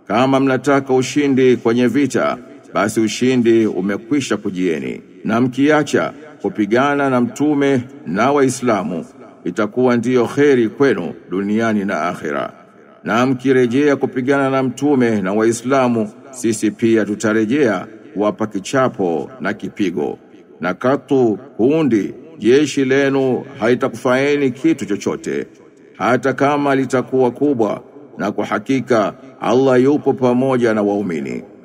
kama mnataka ushindi kwenye vita basi ushindi umekwisha kujieni na mkiacha kupigana na mtume na waislamu itakuwa ndiyo kheri kwenu duniani na akhera na mkirejea kupigana na mtume na waislamu sisi pia tutarejea kuwapa kichapo na kipigo na katu kundi jeshi lenu haitakufaeni kitu chochote hata kama litakuwa kubwa na kwa hakika Allah yupo pamoja na waumini